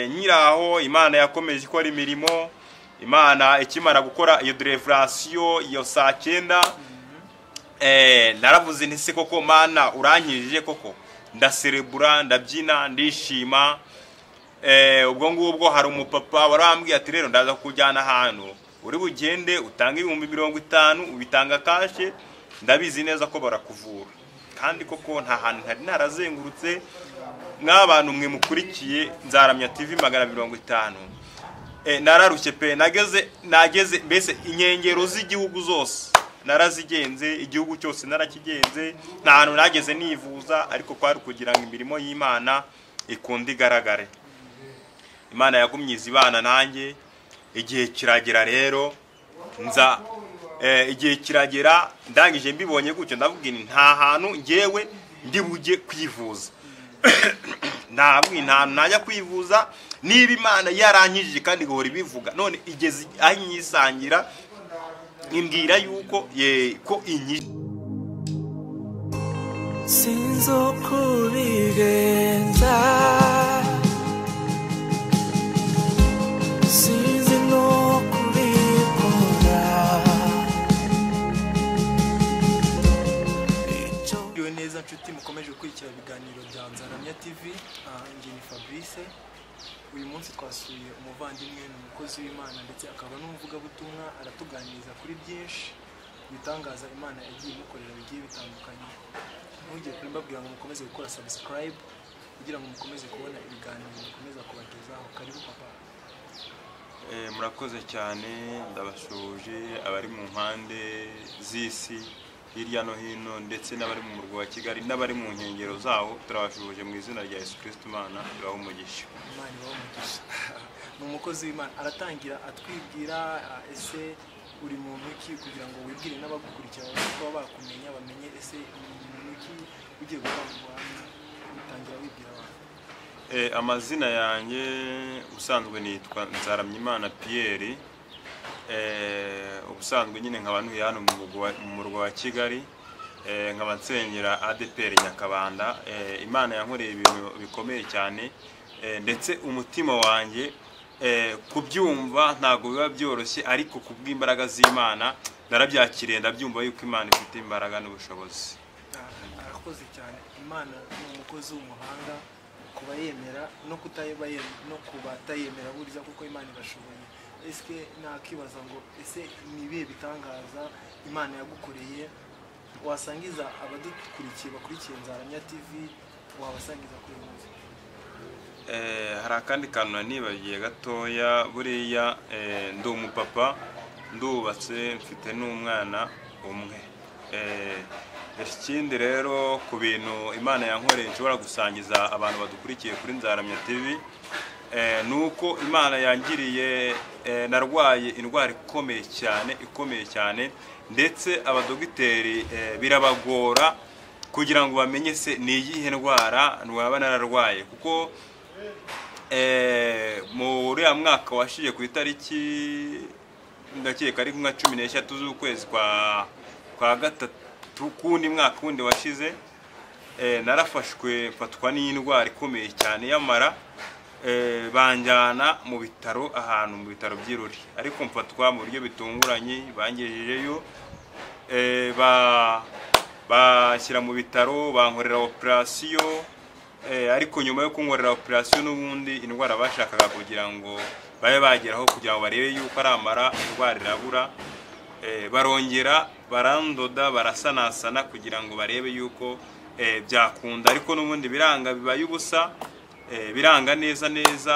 nkiri aho imana yakomeje ikora imirimo imana ikimara gukora iyo derevarasiyo iyo saa cyenda eh, naravuze nti se koko mana urankirije koko ndaserebura ndabyina ndishima eh, ubwo ngubwo hari umupapa warambwiye ati rero ndaza kujyana ahantu uri bugende utanga ibihumbi mirongo itanu ubitanga kashe ndabizi neza ko barakuvura kandi koko nta hantu ntari narazengurutse nk'abantu mwe mukurikiye nzaramya tv magana mirongo itanu Eh, nararushye pe nageze nageze mbese inkengero z'igihugu zose narazigenze igihugu cyose narakigenze nta hantu nageze nivuza ariko kwari kugira ngo imirimo y'imana ikunde igaragare imana yagumye izibana nanjye igihe kiragera rero nza eh, igihe kiragera ndangije mbibonye gutyo ndavuga nti nta hantu ngewe ndi bujye kwivuza ntabwo nta najya kwivuza niba imana yaranyijije kandi igahora ibivuga none igeze aho inyisangira imbwira yuko ye ko inyije sinzi uko ubigenza sinzi n'uko ubikora Icyo neza nshuti mukomeje gukurikira ibiganiro bya nzaramya tv aha njye ni fabrice uyu munsi twasuye umuvandimwe ni umukozi w'imana ndetse akaba n'umuvugabutumwa aratuganiriza kuri byinshi ibitangaza imana yagiye imukorera bigiye bitandukanye ntugire kuri mbabwira ngo mukomeze gukora subscribe kugira ngo mukomeze kubona ibiganiro bikomeza kubagezaho karibu papa Eh, murakoze cyane ndabashoje abari mu mpande z'isi hirya no hino ndetse n'abari mu murwa wa kigali n'abari mu nkengero zawo turabashoje mu izina rya yesu kirisiti imana ibahe umugisha imana ibaho umugisha ni umukozi w'imana aratangira atwibwira ah, ese uri muntu ki kugira ngo wibwire n'abagukurikira babashe kuba bakumenya bamenye ese ni muntu ki ugiye gukora mu rwanda utangira wibwira abantu Eh, amazina yanjye ubusanzwe nitwa nzaramyimana piyeri Eh, ubusanzwe nyine nkaba ntuye hano mu mugwa- mu murwa wa kigali Eh, nkaba nsengera adeperi nyakabanda Eh, imana yankoreye ibintu bikomeye cyane Eh, ndetse umutima wanjye eh, kubyumva ntabwo biba byoroshye ariko ku bw'imbaraga z'imana narabyakiriye ndabyumva yuko imana ifite imbaraga n'ubushobozi Ah, arakoze cyane imana ni umukozi w'umuhanga kuba yemera no kutayeba yemera no kuba atayemera buriza kuko imana irashoboye ese nakibaza ngo ese ni ibihe bitangaza imana yagukoreye wasangiza abadukurikiye bakurikiye nzaramya tv wabasangiza kuri uyu munsi Eh, hari akandi kantu nanibagiye gatoya buriya eh, ndi umupapa ndubatse mfite n'umwana umwe Eh, ikindi rero ku bintu imana yankoreye nshobora gusangiza abantu badukurikiye kuri nzaramya tv eh, ni uko imana yangiriye eh, narwaye indwara ikomeye cyane ikomeye cyane ndetse abadogiteri eh, birabagora kugira ngo bamenye se ni iyihe ndwara nwaba nararwaye kuko Eh, mu uriya mwaka washize ku itariki ndakeka ari nka cumi n'eshatu z'ukwezi kwa kwa gatatu k'undi mwaka wundi washize eh, narafashwe mfatwa n'indwara ikomeye cyane y'amara eh, banjyana mu bitaro ahantu mu bitaro by'iruri ariko mfatwa mu buryo bitunguranye bangejejeyo eh, ba bashyira mu bitaro bankorera operasiyo Eh, ariko nyuma yo kunkorera operasiyo n'ubundi indwara bashakaga kugira ngo babe bageraho kugira ngo barebe yuko aramara indwara irabura Eh, barongera barandoda barasanasana kugira ngo barebe yuko eh, byakunda ariko n'ubundi biranga bibaye ubusa Eh, biranga neza neza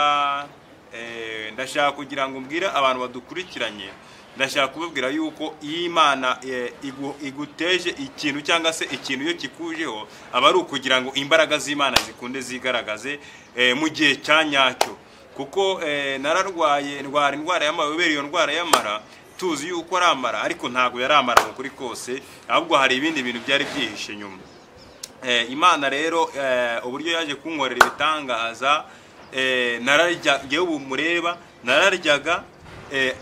Eh, ndashaka kugira ngo mbwire abantu badukurikiranye ndashaka kubabwira yuko iyo imana eh, igu- iguteje ikintu cyangwa se ikintu iyo kikujeho aba ari ukugira ngo imbaraga z'imana zikunde zigaragaze eh, mu gihe cya nyacyo kuko eh, nararwaye ndwara indwara y'amara ubera iyo ndwara y'amara tuzi yuko aramara ariko ntabwo yari amara mu kuri kose ahubwo hari ibindi bintu byari byihishe nyuma Eh, imana rero eh, uburyo yaje kunkorera ibitangaza eh, nararya ngewe ubu mureba nararyaga eh,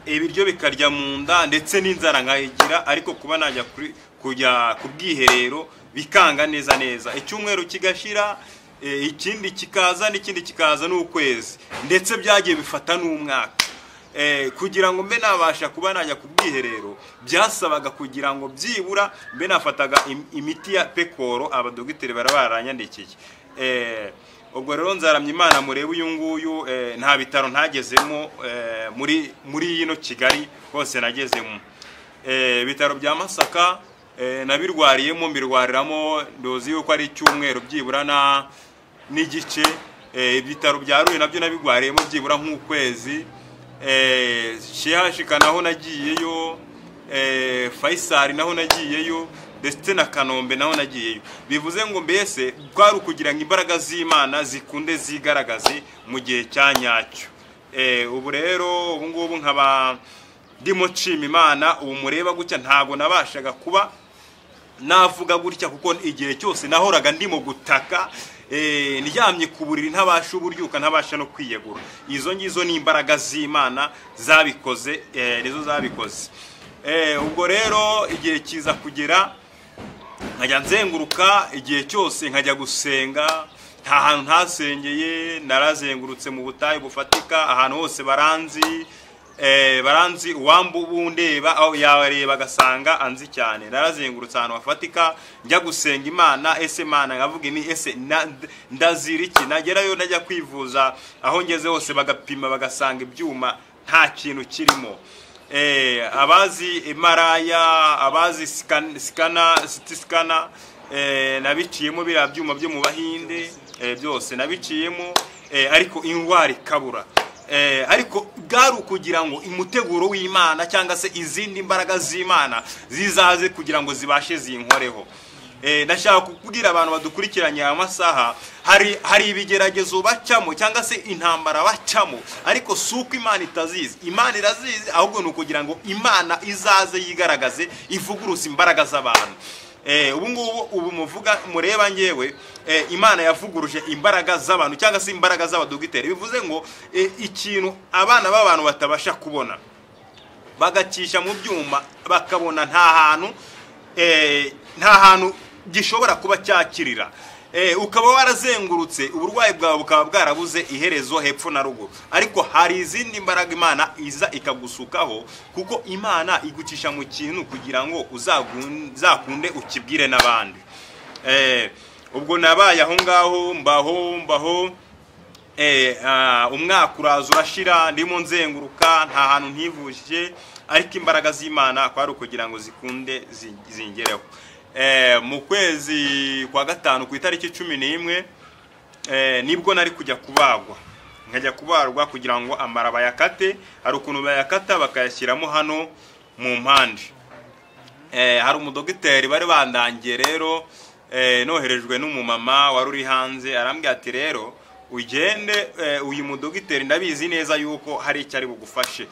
ibiryo bikarya mu nda ndetse n'inzara nkayigira ariko kuba najya kuri- kujya ku bwiherero bikanga neza neza icyumweru kigashira eh, ikindi kikaza n'ikindi kikaza n'ukwezi ndetse byagiye bifata n'umwaka Eh, kugira ngo mbe nabasha kuba najya ku bwiherero byasabaga kugira ngo byibura mbe nafataga im- imiti ya pekoro abadogiteri bara baranyandikiye Eh, ubwo rero nzaramya imana murebe uyu nguyu eh, nta bitaro ntagezemo eh, muri muri yino kigali hose nagezemo Eh, ibitaro bya masaka eh, nabirwariyemo mbirwariramo ndozi yuko ari icyumweru byibura na n'igice Eh, ibitaro bya ruhe nabyo nabirwariyemo byibura nk'ukwezi Eh, shihashika naho nagiyeyo eh, faisali naho nagiyeyo ndetse na kanombe naho nagiyeyo bivuze ngo mbese kwari ukugira ngo imbaraga z'imana zikunde zigaragaze mu gihe cya nyacyo Eh, ubu rero ubu ngubu nkaba ndimo nshima imana ubu mureba gutya ntabwo nabashaga kuba navuga gutya kuko igihe cyose nahoraga ndimo gutaka eh, ndyamye ku buriri ntabasha uburyuka ntabasha no kwiyegura izo ngizo ni imbaraga z'imana zabikoze eh, nizo zabikoze Eh, ubwo rero igihe kiza kugera nkajya nzenguruka igihe cyose nkajya gusenga nta hantu ntasengeye narazengurutse mu butayu bufatika ahantu hose baranzi eh, baranzi uwamba ubundeba aho yareba agasanga anzi cyane narazengurutse ahantu hafatika njya gusenga imana ese imana nkavuga ni ese na- ndazira iki nagerayo najya kwivuza aho ngeze hose bagapima bagasanga ibyuma nta kintu kirimo eh, abazi emaraya abazi sikana sikana siti sikana eh, nabiciyemo biriya byuma byo mu bahinde eh, byose nabiciyemo eh, ariko indwara ikabura eh, ariko bwari ukugira ngo umuteguro w'imana cyangwa se izindi mbaraga z'imana zizaze kugira ngo zibashe zinkoreho Eh, ndashaka kubwira abantu badukurikiranye aya masaha hari hari ibigeragezo bacamo cyangwa se intambara bacamo ariko si uko imana itazizi imana irazizi ahubwo ni ukugira ngo imana izaze yigaragaze ivuguruse imbaraga z'abantu Eh, ubu ngubu ubu muvuga mureba ngewe eh, imana yavuguruje imbaraga z'abantu cyangwa se imbaraga z'abadogiteri bivuze ngo eh, ikintu abana b'abantu batabasha kubona bagacisha mu byuma bakabona nta hantu eh, nta hantu gishobora kuba cyakirira Eh, ukaba warazengurutse uburwayi bwawe bukaba bwarabuze iherezo hepfo na ruguru ariko hari izindi mbaraga imana iza ikagusukaho kuko imana igucisha mu kintu kugira ngo uzagun- uzakunde ukibwire n'abandi Eh, ubwo nabaye aho ngaho mbaho mbaho Eh, ah, umwaka uraza urashira ndimo nzenguruka nta hantu ntivuje ariko imbaraga z'imana kwari ukugira ngo zikunde zi- zingereho Eh, mu kwezi kwa gatanu ku itariki cumi n'imwe eh, nibwo nari kujya kubagwa nkajya kubarwa kugira ngo amara bayakate hari ukuntu bayakata bakayashyiramo hano mu mpande eh, hari umudogiteri bari bandangiye rero eh, noherejwe n'umumama wari uri hanze arambwira ati rero ugende eh, uyu mudogiteri ndabizi neza yuko hari icyo ari bugufashe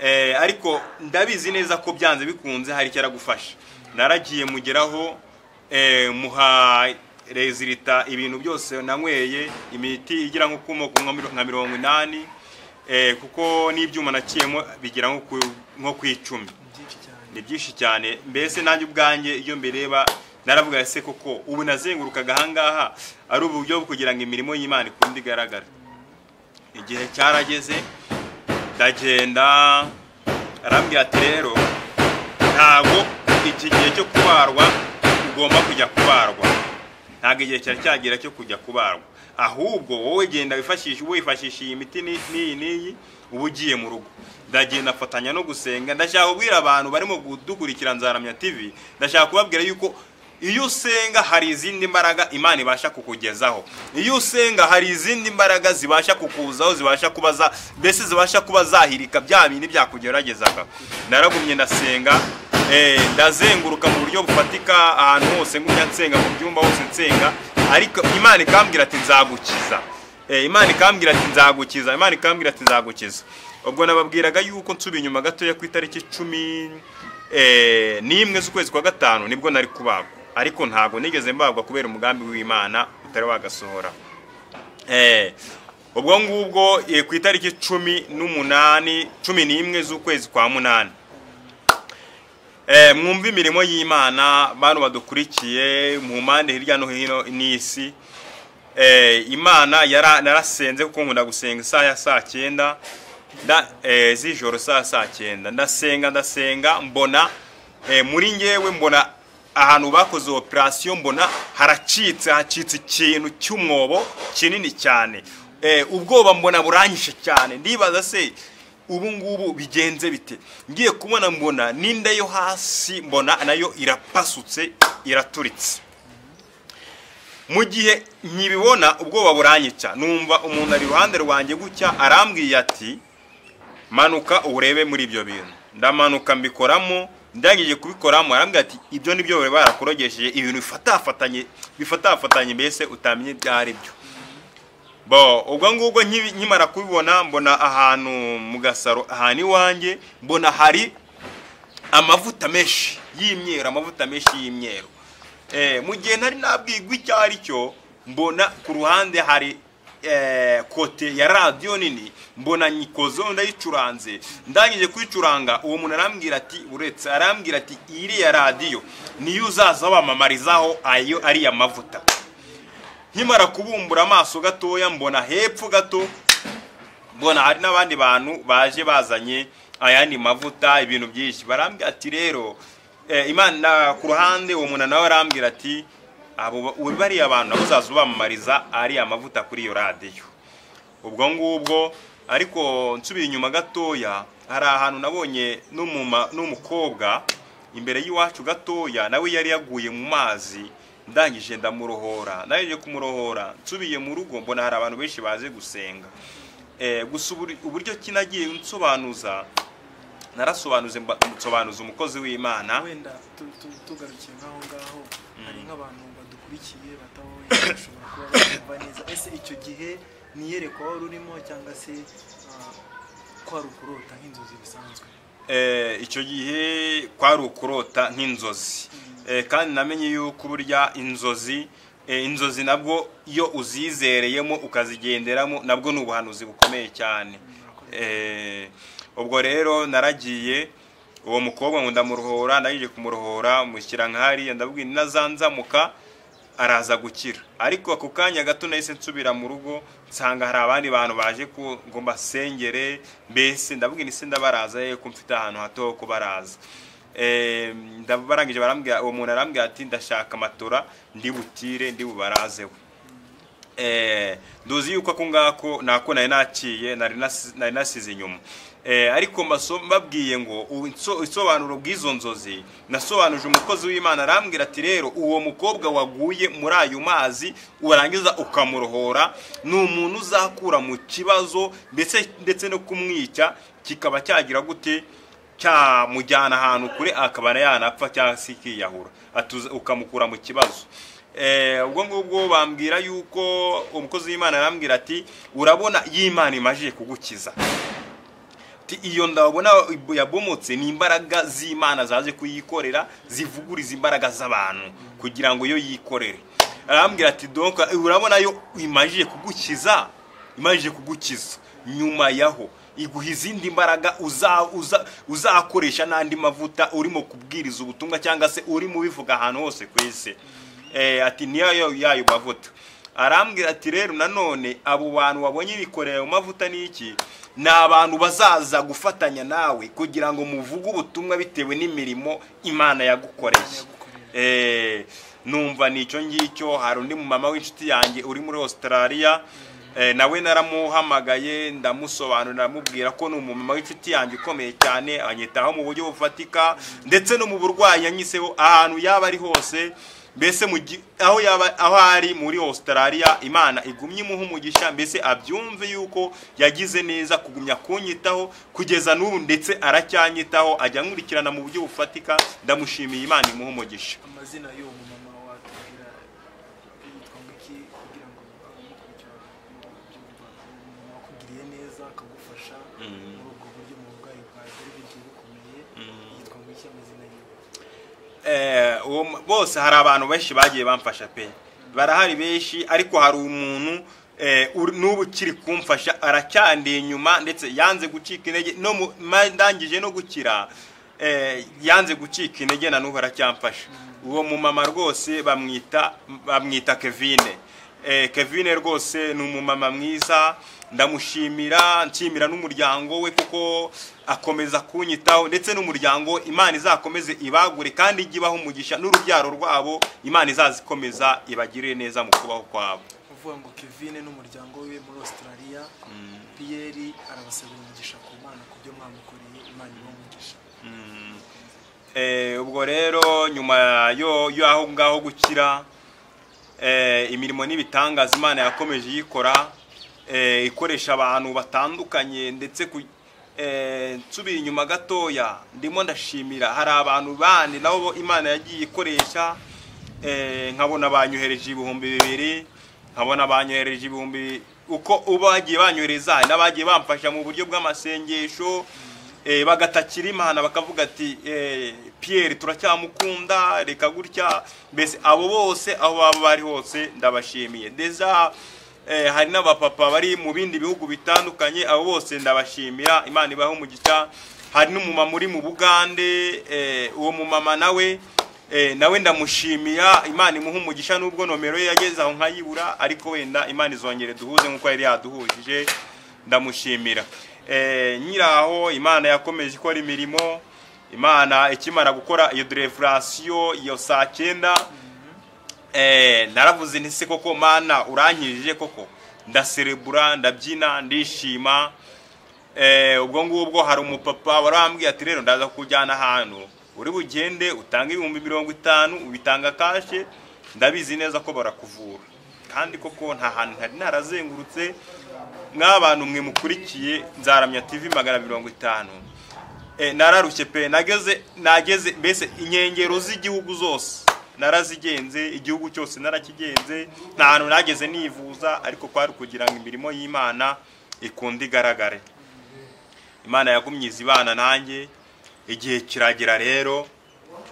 eh, ariko ndabizi neza ko byanze bikunze hari icyo aragufasha naragiye mugeraho eh, muha rezilita ibintu byose nanyweye imiti igira nko ku moko nka miro- nka mirongo inani eh, kuko n'ibyuma naciyemo bigera nko ku- nko ku icumi byinshi cyane ni byinshi cyane mbese nanjye ubwanjye iyo mbireba naravuga se koko ubu nazengurukaga ahangaha ari uburyo bwo kugira ngo imirimo y'imana ikunde igaragara igihe cyarageze ndagenda arambwira ati rero ntabwo iki gihe cyo kubarwa ugomba kujya kubarwa ntabwo igihe cyari cyagera cyo kujya kubarwa ahubwo wowe genda wifashishe wifashisha iyi miti ni- n'iyi n'iyi uba ugiye mu rugo ndagenda afatanya no gusenga ndashaka kubwira abantu barimo kudukurikira nzaramya tv ndashaka kubabwira yuko iyo usenga hari izindi mbaraga imana ibasha kukugezaho iyo usenga hari izindi mbaraga zibasha kukuzaho zibasha kuba za mbese zibasha kuba zahirika bya bintu byakugeragezaga naragumye ndasenga Eh, ndazenguruka mu buryo bufatika ahantu hose ngumya nsenga mu byumba hose nsenga ariko imana ikambwira ati nzagukiza Eh, imana ikambwira ati nzagukiza imana ikambwira ati nzagukiza ubwo nababwiraga yuko nsubiye inyuma gatoya ku itariki cumi eh, n'imwe z'ukwezi kwa gatanu nibwo nari kubagwa ariko ntabwo nigeze mbagwa kubera umugambi w'imana utari wagasohora Eh, ubwo ngubwo eh, ku itariki cumi n'umunani cumi n'imwe z'ukwezi kwa munani Eh, mwumve imirimo y'imana bantu badukurikiye mu mpande hirya no hino n'isi eh, imana yara- narasenze kuko nkunda gusenga isaha ya saa cyenda nda- eh, z'ijoro saa saa cyenda ndasenga ndasenga mbona eh, muri ngewe mbona ahantu bakoze operasiyo mbona haracitse hacitse ikintu cy'umwobo kinini cyane Eh, ubwoba mbona buranyishe cyane ndibaza se ubu ngubu bigenze bite ngiye kubona mbona n'inda yo hasi mbona nayo irapasutse iraturitse mu gihe nkibibona ubwoba buranyica numva umuntu ari iruhande rwanjye gutya arambwiye ati manuka urebe muri ibyo bintu ndamanuka mbikoramo ndangije kubikoramo arambwira ati ibyo ni byo bari barakurogesheje ibintu bifatafatanye bifatafatanye mbese utamenye ibyo ari byo bo ubwo ngubwo nkibi- nkimara kubibona mbona ahantu mu gasaro ahantu iwanjye mbona hari amavuta menshi y'imyeru amavuta menshi y'imyeru Eh, mu gihe nari nabwirwa icyo ari cyo mbona ku ruhande hari eh, kote ya radiyo nini mbona nyikozo ndayicuranze ndangije kuyicuranga uwo muntu arambwira ati uretse arambwira ati iriya radiyo niyo uzaza wamamarizaho ayo ariya mavuta nkimara kubumbura amaso gatoya mbona hepfo gato mbona hari n'abandi bantu baje bazanye ayandi mavuta ibintu byinshi barambwira ati rero eh, imana ku ruhande uwo muntu nawe arambwira ati abo ba- uri bariya bantu nabo uzaza ubamamariza ariya mavuta kuri iyo radiyo ubwo ngubwo ariko nsubiye inyuma gatoya hari ahantu nabonye n'umuma- n'umukobwa imbere y'iwacu gatoya nawe yari yaguye mu mazi ndangije ndamurohora ndangije kumurohora nsubiye mu rugo mbona hari abantu benshi baje gusenga Eh, gusa uburi- uburyo kinagiye nsobanuza narasobanuze mba- nsobanuza umukozi w'imana wenda tu- tu- tugarukiye nk'aho ngaho hari nk'abantu badukurikiye batabonye bashobora kuba batumva neza ese icyo gihe ni iyerekwa wari urimo cyangwa se ah, kwari ukurota nk'inzozi bisanzwe Eh, icyo gihe kwari ukurota nk'inzozi Eh, kandi namenye yuko burya inzozi eh, inzozi nabwo iyo uzizereyemo ukazigenderamo nabwo ni ubuhanuzi bukomeye cyane Eh, ubwo rero naragiye uwo mukobwa ngo ndamurohora ndangije kumurohora mushyira nka hariya ndabwira inazanzamuka araza gukira ariko ako kanya gato nahise nsubira mu rugo nsanga hari abandi bantu baje ku ngo mbasengere mbese ndabwira isi ndabaraza ye ko mfite ahantu hato ho kubaraza Eh, ndabarangije barambwira uwo muntu arambwira ati ndashaka matora ndi butire ndi bubarazeho Eh, nduzi yuko ako ngako nako nari naciye nari nasi- nari nasize inyuma Eh, ariko mbaso- mbabwiye ngo u- inso- isobanuro bw'izo nzozi nasobanuje umukozi w'imana arambwira ati rero uwo mukobwa waguye muri ayo mazi urangiza ukamurohora ni umuntu uzakura mu kibazo ndetse ndetse no kumwica kikaba cyagira gute cyamujyana ahantu kure akaba yanapfa cyangwa se ikiyahura Atuza- ukamukura mu kibazo Eh, ubwo ngubwo bambwira yuko umukozi w'imana arambwira ati urabona y'imana imajije kugukiza Ati, iyo ndabona yabomotse ni imbaraga z'imana zaje kuyikorera zivuguriza imbaraga z'abantu kugira ngo iyo yikorere arambwira ati donc urabona yo imajije kugukiza imajije kugukiza nyuma yaho iguha izindi mbaraga uza- uza- uzakoresha n'andi mavuta urimo kubwiriza ubutumwa cyangwa se urimo ubivuga ahantu hose ku isi Eh, ati niyo yayo mavuta arambwira ati rero nanone abo bantu wabonye bikorera mu mavuta ni iki ni abantu bazaza gufatanya nawe kugira ngo muvuge ubutumwa bitewe n'imirimo imana yagukoreye Eh, numva ni icyo ngicyo hari undi mumama w'inshuti yanjye uri muri australia Eh, nawe naramuhamagaye ndamusobanurira amubwira ko ni umumama w'inshuti yanjye ukomeye cyane anyitaho mu buryo bufatika ndetse no mu burwayi yanyiseho ahantu yaba ari hose mbese mu gi- aho yaba aho ari muri australia imana igumye imuha umugisha mbese abyumve yuko yagize neza kugumya kunyitaho kugeza n'ubu ndetse aracyanyitaho ajya nkurikirana mu buryo bufatika ndamushimiye imana imuha umugisha amazina y'uwo mumama watubwira yitwa ngiki kugira ngo amukurikirane byumva umumama wakugiriye neza akagufasha Mm. muri ubwo buryo mu burwayi bwawe bwari bugiye bukomeye yitwa ngiki amazina yiwe Eh, uwo mu- bose hari abantu benshi bagiye bamfasha pe barahari benshi ariko hari umuntu eh, uri- n'ubu ukiri kumfasha aracyandiye inyuma ndetse yanze gucika intege no mu- ma- ndangije no gukira eh, yanze gucika intege na n'ubu aracyamfasha uwo mumama rwose bamwita bamwita kevine Eh, Kevin rwose ni umumama mwiza ndamushimira nshimira n'umuryango we kuko akomeza kunyitaho ndetse n'umuryango imana izakomeze ibagure kandi ijye ibaho umugisha n'urubyaro rwabo imana izazikomeza ibagirire neza mu kubaho kwabo uvuga ngo Kevin n'umuryango we muri Australia Pierre arabasabira umugisha ku Mana ku byo mwamukoreye Imana ibaha umugisha Eh, ubwo rero nyuma yo y'aho ngaho gukira eh, imirimo n'ibitangaza imana yakomeje iyikora eh, ikoresha abantu batandukanye ndetse ku eh, nsubira inyuma gatoya ndimo ndashimira hari abantu bandi nabo bo imana yagiye ikoresha eh, nkabona banyohereje ibihumbi bibiri nkabona banyohereje ibihumbi bi- uko uba bagiye banyohereza hari n'abagiye bamfasha mu buryo bw'amasengesho eh, bagatakira imana bakavuga ati eh, pierre turacyamukunda reka gutya mbese abo bose aho baba bari hose ndabashimiye deza eh, hari n'abapapa bari mu bindi bihugu bitandukanye abo bose ndabashimira imana ibaho umugisha hari n'umumama uri mu bugande eh, uwo mumama nawe eh, nawe ndamushimira imana imuha umugisha nubwo nomero ye yageze aho nkayibura ariko wenda imana izongere duhuze nk'uko yari yaduhujije ndamushimira Eh, nyiraho imana yakomeje ikora imirimo imana ikimara gukora iyo derevurasiyo iyo saa cyenda eh, naravuze nti se koko mana urankirije koko ndaserebura ndabyina ndishima Eh, ubwo ngubwo hari umupapa warambwiye ati rero ndaza kujyana ahantu uri bugende utanga ibihumbi mirongo itanu ubitanga kashe ndabizi neza ko barakuvura kandi koko nta hantu ntari narazengurutse nk'abantu mwe mukurikiye nzaramya tv magana mirongo itanu Eh, nararushye pe nageze nageze mbese inkengero z'igihugu zose narazigenze igihugu cyose narakigenze nta hantu nageze nivuza ariko kwari kugira ngo imirimo y'imana ikunde igaragare imana yagumye izibana nanjye igihe kiragera rero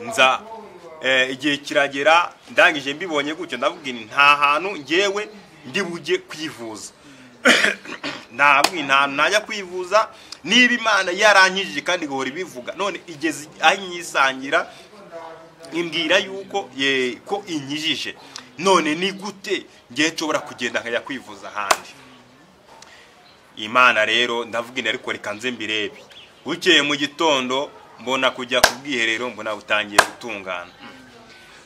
nza eh, igihe kiragera ndangije mbibonye gutyo ndavuga nti nta hantu ngewe ndi bujye kwivuza ntabwo nta najya kwivuza niba imana yarankijije kandi igahora ibivuga none igeze aho inyisangira imbwira yuko ye ko inkijije none ni gute ngewe nshobora kugenda nkajya kwivuza ahandi imana rero ndavuga inda ariko reka nze mbirebe bukeye mu gitondo mbona kujya ku bwiherero mbona butangiye gutungana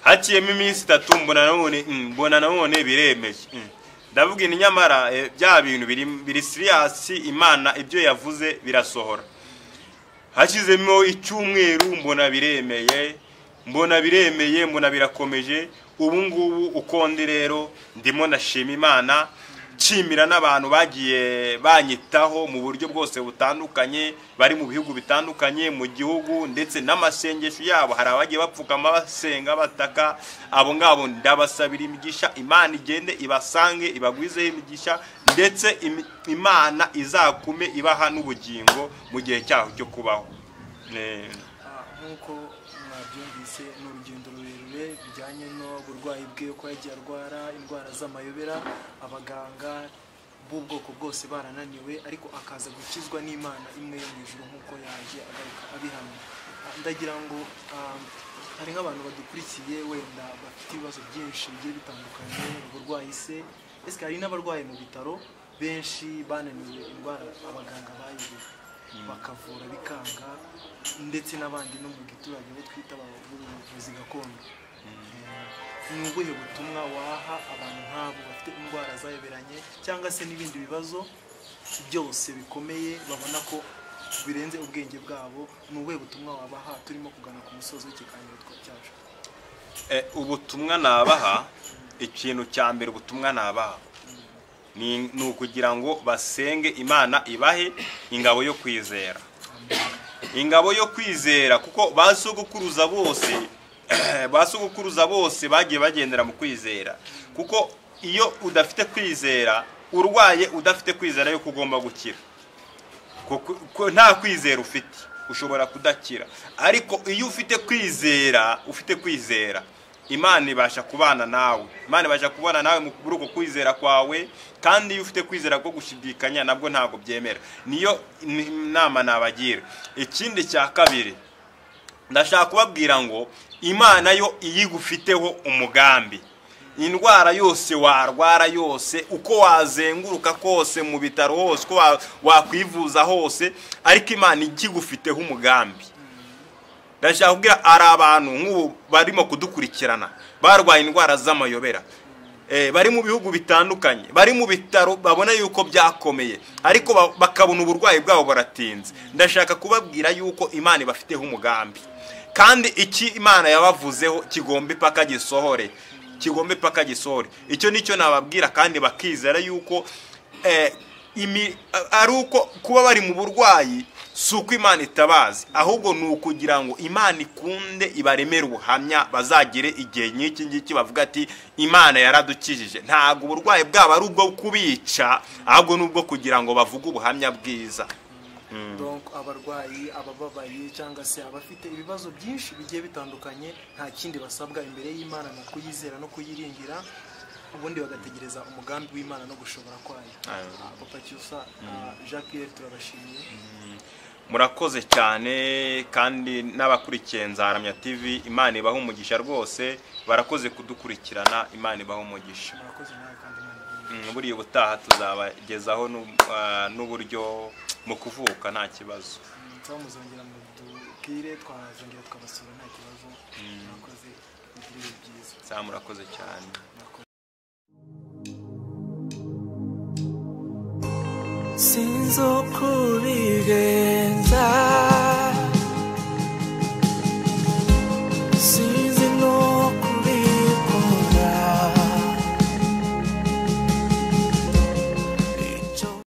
haciyemo iminsi itatu mbona none mm, mbona none biremeje mm. ndavuga ini nyamara eh, bya bintu biri biri siriyasi imana ibyo yavuze birasohora hashyizemo icyumweru mbona biremeye mbona biremeye mbona birakomeje ubu ngubu uko ndi rero ndimo ndashima imana nshimira n'abantu bagiye banyitaho mu buryo bwose butandukanye bari mu bihugu bitandukanye mu gihugu ndetse n'amasengesho yabo hari abagiye bapfukama basenga bataka abo ngabo ndabasabira imigisha imana igende ibasange ibagwizeho imigisha ndetse imi- imana izakume ibaha n'ubugingo mu gihe cyaho cyo kubaho Eh, Ah, nk'uko mwabyumvise ni urugendo rurerure bijyanye n'uburwayi bwe uko yagiye arwara indwara z'amayobera abaganga b'ubwoko bwose barananiwe ariko akaza gukizwa n'imana imwe yo mu ijuru nk'uko yaje agaruka abihamya Ah, ndagira ngo ah, hari nk'abantu badukurikiye wenda bafite ibibazo byinshi bigiye bitandukanye uburwayi se ese hari n'abarwaye mu bitaro benshi bananiwe indwara abaganga bayobewe bakavura bikanga ndetse n'abandi no mu giturage bo twita abavura ubuvuzi gakondo ni ubuhe butumwa waha abantu nk'abo bafite indwara zayoberanye cyangwa se n'ibindi bibazo byose bikomeye babona ko birenze ubwenge bwabo ni ubuhe butumwa wabaha turimo kugana ku musozi w'ikiganiro twa- cyacu Eh, ubutumwa nabaha ikintu cya mbere ubutumwa nabaha ni ni ukugira ngo basenge imana ibahe ingabo yo kwizera ingabo yo kwizera kuko ba sogokuruza bose ba sogokuruza bose bagiye bagendera mu kwizera kuko iyo udafite kwizera urwaye udafite kwizera yuko ugomba gukira kuko ko nta kwizera ufite ushobora kudakira ariko iyo ufite kwizera ufite kwizera imana ibasha kubana nawe imana ibasha kubana nawe mu- muri uko kwizera kwawe kandi iyo ufite kwizera ko gushidikanya nabwo ntabwo byemera niyo ni- nama nabagira ikindi cya kabiri ndashaka kubabwira ngo imana yo iyo igufiteho umugambi indwara yose warwara yose uko wazenguruka kose mu bitaro hose uko wa- wakwivuza hose ariko imana ikigufiteho umugambi ndashaka kubwira hari abantu nk'ubu barimo kudukurikirana barwaye indwara z'amayobera Eh, bari mu bihugu bitandukanye bari mu bitaro babona yuko byakomeye ariko ba- bakabona uburwayi bwabo baratinze ndashaka kubabwira yuko imana ibafiteho umugambi kandi iki imana yabavuzeho kigomba ipaka gisohore kigomba ipaka gisohore icyo nicyo nababwira kandi bakizera yuko eh, imi- a- ari uko kuba bari mu burwayi si uko imana itabazi ahubwo ni ukugira ngo imana ikunde ibaremere ubuhamya bazagire igihe nk'iki ngiki bavuga ati imana yaradukijije ntabwo uburwayi bwabo ari ubwo kubica ahubwo ni ubwo kugira ngo bavuge ubuhamya bwiza donc abarwayi abababaye cyangwa se abafite ibibazo byinshi bigiye bitandukanye nta kindi basabwa imbere y'imana ni ukuyizera no kuyiringira ubundi bagategereza umugambi w'imana no gushobora kwayo Amen. Ah, papa cyusa ah, jean pierre turabashimiye murakoze cyane kandi n'abakurikiye nzaramya tv imana ibaha umugisha rwose barakoze kudukurikirana imana ibaha umugisha murakoze nawe kandi imana ibe Mm, buriya ubutaha tuzabagezaho n'u- ah, n'uburyo mu kuvuka nta kibazo cyangwa muzongera mutubwire twazongera tukabasura nta kibazo murakoze mugire ibihe byiza saa murakoze cyane murakoze sinzokubige